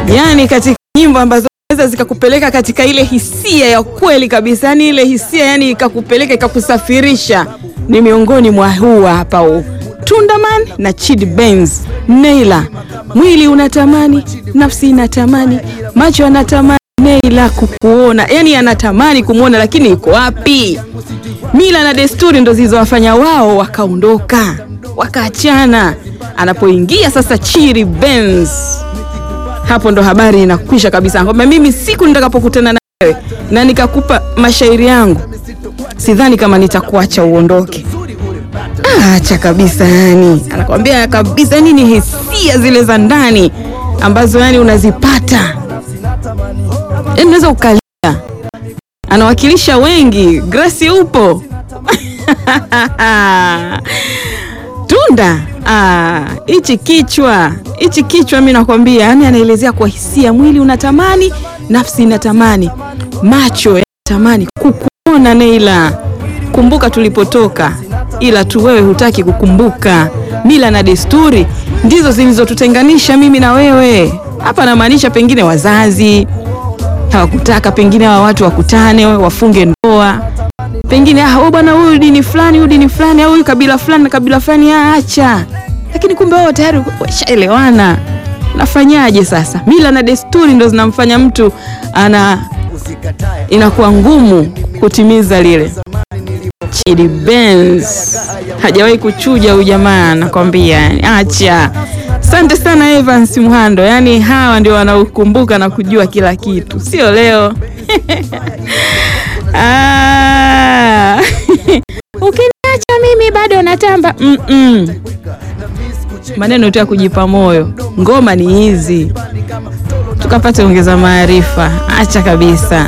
Yaani katika nyimbo ambazo zinaweza zikakupeleka katika ile hisia ya kweli kabisa, yani ile hisia yani ikakupeleka ikakusafirisha, ni miongoni mwa huu hapa huu Tundaman na Chidi Benz. Neila, mwili unatamani, nafsi inatamani, macho yanatamani Neila kukuona, yani anatamani kumwona, lakini iko wapi? Mila na desturi ndo zilizowafanya wao wakaondoka, wakaachana. Anapoingia sasa Chidi Benz hapo ndo habari inakwisha kabisa, kwamba mimi siku nitakapokutana na wewe na nikakupa mashairi yangu, sidhani kama nitakuacha uondoke. Ah, acha kabisa, yani anakwambia kabisa, yani ni hisia zile za ndani ambazo yani unazipata, yani unaweza ukalia. Anawakilisha wengi. Grace upo Tunda hichi kichwa hichi kichwa, mi nakwambia, yani anaelezea kwa hisia, mwili unatamani, nafsi inatamani, macho yanatamani kukuona. Neila, kumbuka tulipotoka, ila tu wewe hutaki kukumbuka. Mila na desturi ndizo zilizotutenganisha mimi na wewe. Hapa namaanisha pengine wazazi hawakutaka, pengine hawa watu wakutane, wafunge ndoa pengine ah, bwana huyu dini fulani, huyu dini fulani, au huyu kabila fulani na kabila fulani, acha. Lakini kumbe wao tayari washaelewana. Nafanyaje sasa? Mila na desturi ndo zinamfanya mtu ana inakuwa ngumu kutimiza lile. Chidi Benz hajawahi kuchuja huyu jamaa, nakwambia, acha. Asante sana Evans Muhando, yaani hawa ndio wanaokumbuka na kujua kila kitu, sio leo Ah. Ukiniacha mimi bado natamba. mm -mm. Maneno tu ya kujipa moyo. Ngoma ni hizi, tukapate ongeza maarifa. Acha kabisa.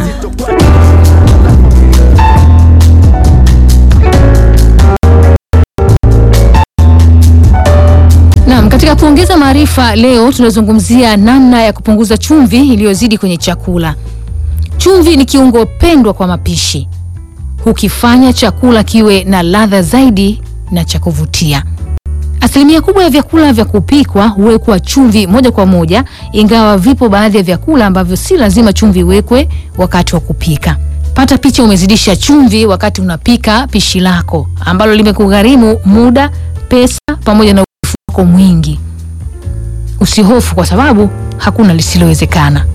Naam, katika kuongeza maarifa leo tunazungumzia namna ya kupunguza chumvi iliyozidi kwenye chakula. Chumvi ni kiungo pendwa kwa mapishi, hukifanya chakula kiwe na ladha zaidi na cha kuvutia. Asilimia kubwa ya vyakula vya kupikwa huwekwa chumvi moja kwa moja, ingawa vipo baadhi ya vyakula ambavyo si lazima chumvi iwekwe wakati wa kupika. Pata picha, umezidisha chumvi wakati unapika pishi lako ambalo limekugharimu muda, pesa pamoja na urefu wako mwingi. Usihofu kwa sababu hakuna lisilowezekana.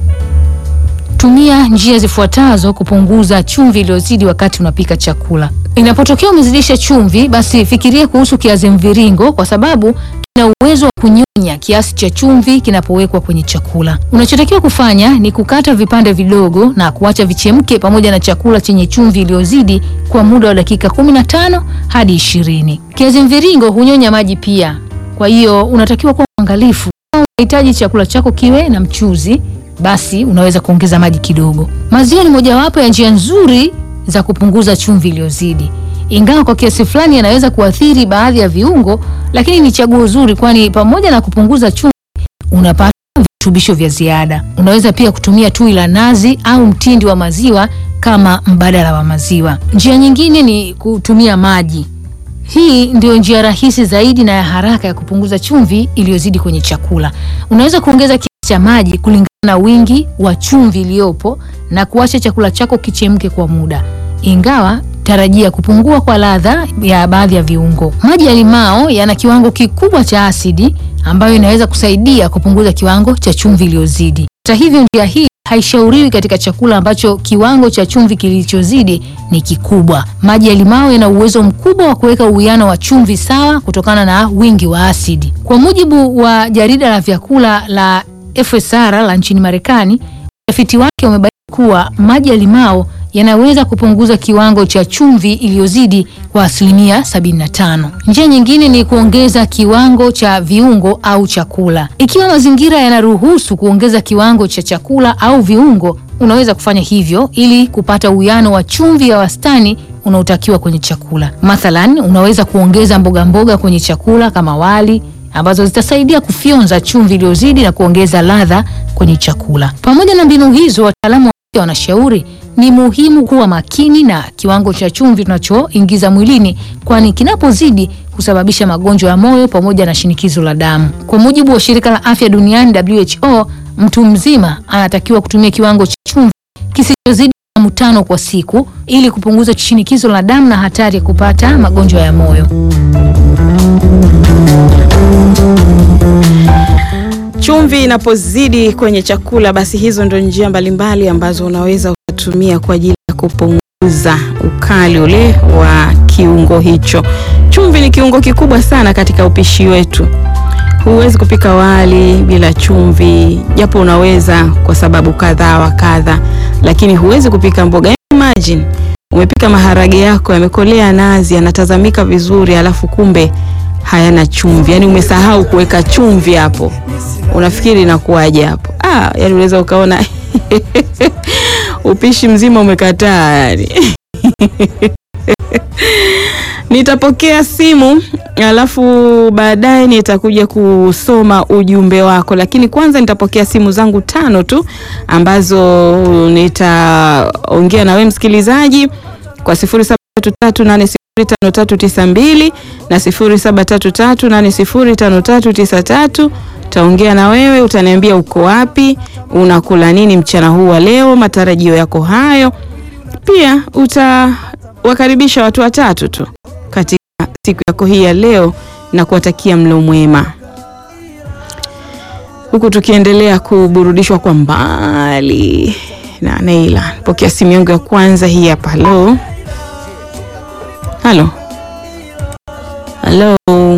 Tumia njia zifuatazo kupunguza chumvi iliyozidi wakati unapika chakula. Inapotokea umezidisha chumvi, basi fikiria kuhusu kiazi mviringo kwa sababu kina uwezo wa kunyonya kiasi cha chumvi kinapowekwa kwenye chakula. Unachotakiwa kufanya ni kukata vipande vidogo na kuacha vichemke pamoja na chakula chenye chumvi iliyozidi kwa muda wa dakika 15 hadi 20. Kiazi mviringo hunyonya maji pia, kwa hiyo unatakiwa kuwa mwangalifu. Kama unahitaji chakula chako kiwe na mchuzi basi unaweza kuongeza maji kidogo. Maziwa ni mojawapo ya njia nzuri za kupunguza chumvi iliyozidi, ingawa kwa kiasi fulani yanaweza kuathiri baadhi ya viungo, lakini ni chaguo zuri, kwani pamoja na kupunguza chumvi unapata virutubisho vya ziada. Unaweza pia kutumia tui la nazi au mtindi wa maziwa kama mbadala wa maziwa. Njia nyingine ni kutumia maji. Hii ndio njia rahisi zaidi na ya haraka ya kupunguza chumvi iliyozidi kwenye chakula. Unaweza kuongeza kiasi cha maji kulingana na wingi wa chumvi iliyopo na kuacha chakula chako kichemke kwa muda, ingawa tarajia kupungua kwa ladha ya baadhi ya viungo. Maji ya limao yana kiwango kikubwa cha asidi ambayo inaweza kusaidia kupunguza kiwango cha chumvi iliyozidi. Hata hivyo, njia hii haishauriwi katika chakula ambacho kiwango cha chumvi kilichozidi ni kikubwa. Maji ya limao yana uwezo mkubwa wa kuweka uwiano wa chumvi sawa kutokana na wingi wa asidi. Kwa mujibu wa jarida la vyakula la FSR la nchini Marekani, utafiti wake umebaini kuwa maji ya limao yanaweza kupunguza kiwango cha chumvi iliyozidi kwa asilimia 75. Njia nyingine ni kuongeza kiwango cha viungo au chakula. Ikiwa mazingira yanaruhusu kuongeza kiwango cha chakula au viungo, unaweza kufanya hivyo ili kupata uwiano wa chumvi ya wastani unaotakiwa kwenye chakula. Mathalan, unaweza kuongeza mboga mboga kwenye chakula kama wali ambazo zitasaidia kufyonza chumvi iliyozidi na kuongeza ladha kwenye chakula. Pamoja na mbinu hizo, wataalamu wa afya wanashauri ni muhimu kuwa makini na kiwango cha chumvi tunachoingiza mwilini, kwani kinapozidi husababisha magonjwa ya moyo pamoja na shinikizo la damu. Kwa mujibu wa shirika la afya duniani WHO, mtu mzima anatakiwa kutumia kiwango cha chumvi kisichozidi gramu tano kwa siku ili kupunguza shinikizo la damu na hatari ya kupata magonjwa ya moyo. Chumvi inapozidi kwenye chakula, basi hizo ndo njia mbalimbali ambazo unaweza ukatumia kwa ajili ya kupunguza ukali ule wa kiungo hicho. Chumvi ni kiungo kikubwa sana katika upishi wetu. Huwezi kupika wali bila chumvi, japo unaweza kwa sababu kadhaa wa kadha, lakini huwezi kupika mboga. Imagine umepika maharage yako yamekolea nazi, yanatazamika vizuri, alafu kumbe hayana chumvi, yaani umesahau kuweka chumvi hapo. Unafikiri inakuwaje hapo? Ah, yani unaweza ukaona upishi mzima umekataa yani. Nitapokea simu alafu baadaye nitakuja kusoma ujumbe wako, lakini kwanza nitapokea simu zangu tano tu ambazo nitaongea na wewe msikilizaji kwa 0733805392 na 0733805393. Taongea na wewe, utaniambia uko wapi, unakula nini mchana huu wa leo, matarajio yako hayo. Pia utawakaribisha watu watatu tu katika siku yako hii ya leo na kuwatakia mlo mwema, huku tukiendelea kuburudishwa kwa mbali na Neila. Pokea simu yangu ya kwanza hii hapa. Halo, halo, halo,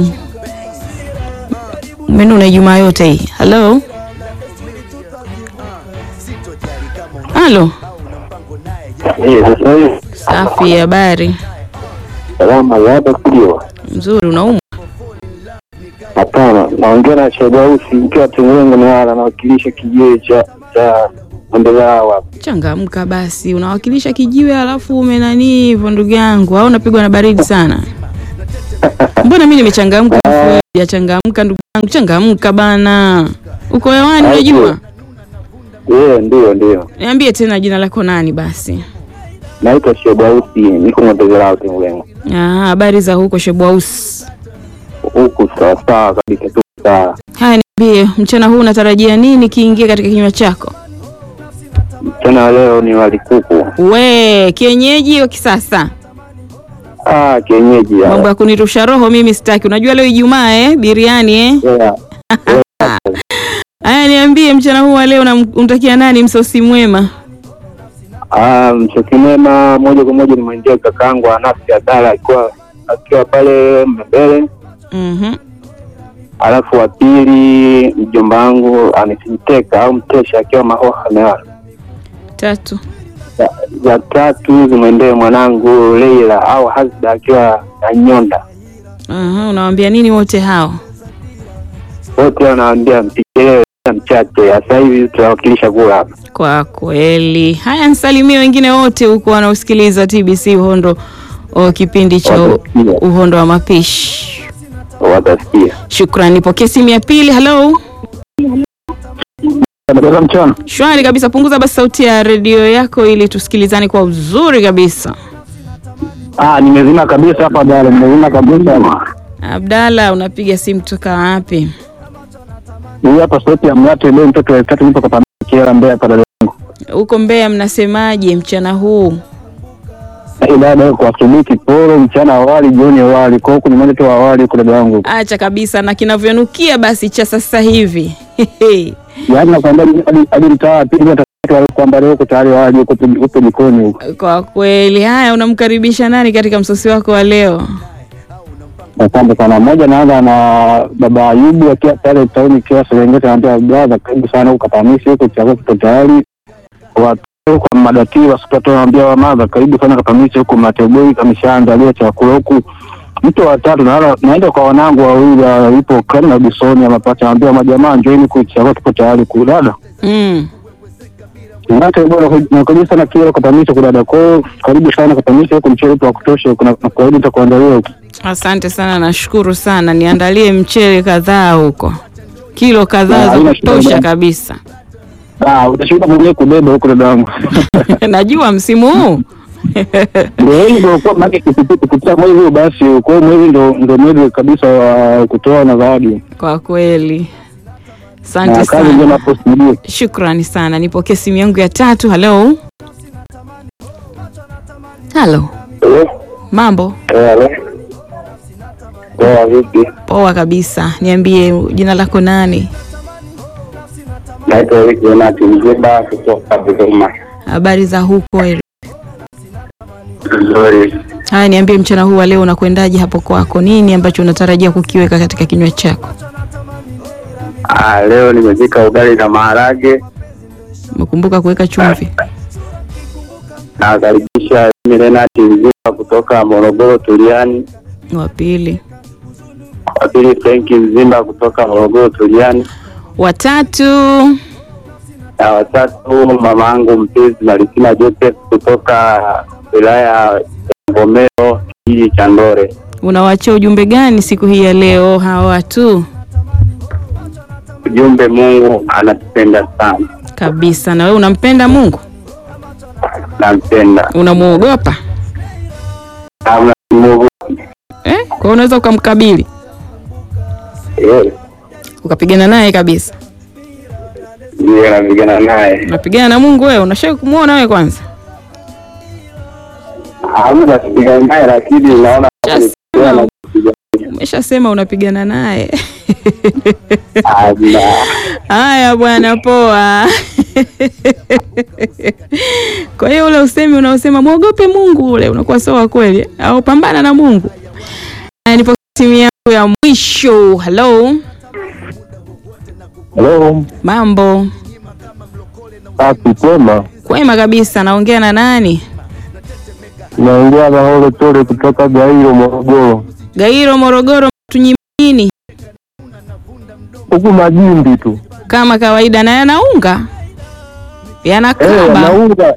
umenuna Ijumaa yote hii. Halo, halo, safi. Habari Salama hapa studio. mzuri, unaumwa? Hapana, naongea na Shadausi nikiwa Tengwengo Newala, nawakilisha kijiwe cha cha Mbelao hapa. Changamka basi, unawakilisha kijiwe alafu umenanii hivyo ndugu yangu, au unapigwa na baridi sana? Mbona mimi nimechangamka alafu wewe hujachangamka ndugu yangu? Changamka bana, uko hewani unajua. Eh, ndio ndio. Niambie tena jina lako nani basi? Naitwa Shadausi, niko Mbelao Tengwengo. Ah, habari za huko Shebwaus. Huku sawa sawa kabisa tu sawa. Haya, niambie mchana huu unatarajia nini kiingie katika kinywa chako? Tena leo ni wali kuku. We kienyeji wa kisasa, Ah, kienyeji mambo ya. ya kunirusha roho mimi sitaki. Unajua leo Ijumaa eh, biriani eh. Yeah. Haya, niambie mchana huu wa leo unam- unamtakia nani msosi mwema? Ah, msosi mwema moja kwa moja nimwendea kakaangu Anasi Adala akiwa akiwa pale mbele. Mhm. Alafu wa pili mjomba wangu amesimteka au mtesha akiwa Mahoha Newala. Tatu. za, za tatu zimwendee mwanangu Leila au Hasda akiwa na Nyonda. Aha, unawaambia nini wote hao? Wote wanaambia mpikelewe mchache. Sasa hivi tunawakilisha kula hapa. Kwa kweli. Haya, nisalimie wengine wote huko wanaosikiliza TBC Uhondo o kipindi cha u- Watasikia. Uhondo wa Mapishi. Watasikia. Shukrani. Nipokee simu ya pili. Hello. mchana. Shwari kabisa. Punguza basi sauti ya redio yako ili tusikilizane kwa uzuri kabisa. Ah, nimezima kabisa hapa dada, nimezima kabisa. Abdalla, unapiga simu toka wapi? Hii hapa sauti ya mlate leo mtoto wa tatu nipo kwa pamoja Kiera Mbeya hapa dada yangu. Huko Mbeya mnasemaje mchana huu? Hii dada kwa asubuhi kiporo, mchana awali, jioni awali. Kwa huku ni moja tu awali huko dada yangu. Acha kabisa na kinavyonukia basi cha sasa hivi. Yaani nakwambia hadi- hadi mtaa wa pili hata watu kwamba leo uko tayari awali huko huko jikoni huko. Kwa kweli. Haya, unamkaribisha nani katika msosi wako wa leo? Asante sana. Mmoja naanza na baba Ayubu akiwa pale tauni kiwa Serengeti, anaambia brother, karibu sana huko Katamisi, huko chakula kipo tayari. Watu kwa madakiri wasipata, anaambia wa madha, karibu sana Katamisi, huko Mateboi kameshaandalia chakula huku. Mtu wa tatu naenda naenda kwa wanangu wawili ah, yupo Kram na Bisoni amapata, anaambia majamaa, njoeni huku chakula kipo tayari kudada. Mm. Ngate bora nakuja sana kile Katamisi kudada. Kwa hiyo karibu sana Katamisi, huko mchele upo wa kutosha, huko na na kawaida nitakuandalia huko. Asante sana, nashukuru sana. Niandalie mchele kadhaa huko, kilo kadhaa Ah, za haina shida kutosha bwana. kabisa. Ah, utashinda mwenyewe kubeba huko dada yangu. Najua msimu huu Ndio hivyo kwa maana kipipi kupitia mwezi huu basi kwa hiyo mwezi ndo ndo mwezi kabisa wa kutoa na zawadi. kwa kweli. Asante na kazi njema sana, hapo studio. shukrani sana. Nipokee simu yangu ya tatu. Halo, halo, Eh, mambo eh, halo. Poa vipi? poa kabisa. Niambie jina lako nani? Naitwa Eric Jonati Mziba kutoka Dodoma. Habari za huko? Eric? Nzuri. Haya, niambie mchana huu wa leo unakwendaje hapo kwako? Nini ambacho unatarajia kukiweka katika kinywa chako? Ah, leo nimepika ugali na maharage. Umekumbuka kuweka chumvi? Nawakaribisha Milenati Mziba kutoka Morogoro Tuliani. Wa pili, Wa pili Frenki Mzimba kutoka Morogoro Tuliani. watatu, Na watatu mama yangu mpenzi Malisina Joseph kutoka wilaya ya Ngomero kijiji cha Ndore. unawaachia ujumbe gani siku hii ya leo hawa watu? Ujumbe, Mungu anatupenda sana, Kabisa. Na wewe unampenda Mungu? nampenda Unamuogopa Hamna Mungu. eh? Kwa hiyo unaweza ukamkabili Eh, ukapigana naye kabisa. ndiyo napigana naye. Unapigana na Mungu wewe? Unashaka kumuona wewe kwanza? Hamna kupigana naye, lakini naona Just nikiwa now. napiga. Umeshasema unapigana naye. Hamna. Haya bwana, poa. Kwa hiyo ule usemi unaosema mwogope Mungu ule unakuwa sio wa kweli, au pambana na Mungu. Haya, nipo simu yangu ya mwisho. Hello, Hello, mambo safi kwema. kwema kabisa. Naongea na nani? Naongea na Ole Tole kutoka Gairo, Morogoro. Gairo, Morogoro. Tunyimini Huku majimbi tu kama kawaida, na yanaunga eh, yanakaba naunga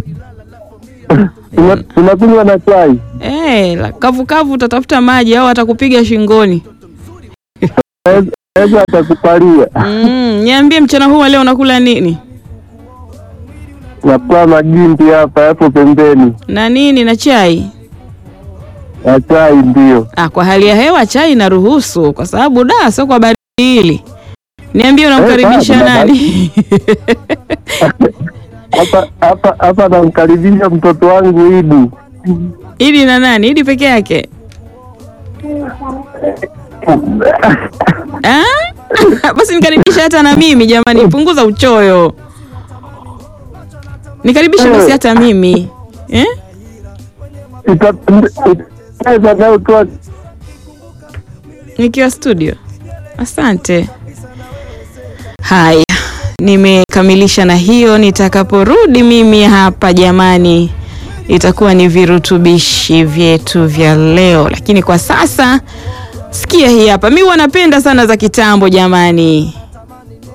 Tuna- tunakunywa na chai. eh, la- kavu kavu, utatafuta maji au atakupiga shingoni. Naweza atakupalia Mm, niambie mchana huu wa leo unakula nini nakuwa majimbi hapa yapo pembeni na nini na chai? na chai, ndio Ah, kwa hali ya hewa chai inaruhusu, kwa sababu da sio kwa baridi hili. Niambie unamkaribisha Eh, bado, nani? hapa hapa hapa. Namkaribisha mtoto wangu Idu. Idi na nani? Idi peke yake? Ah? Basi nikaribisha hata na mimi jamani, punguza uchoyo. Nikaribishe basi hata mimi eh? Itapendeza nayo tu Nikiwa studio. Asante. Haya, nimekamilisha na hiyo. Nitakaporudi mimi hapa jamani, itakuwa ni virutubishi vyetu vya leo, lakini kwa sasa sikia hii hapa. Mi huwa napenda sana za kitambo jamani.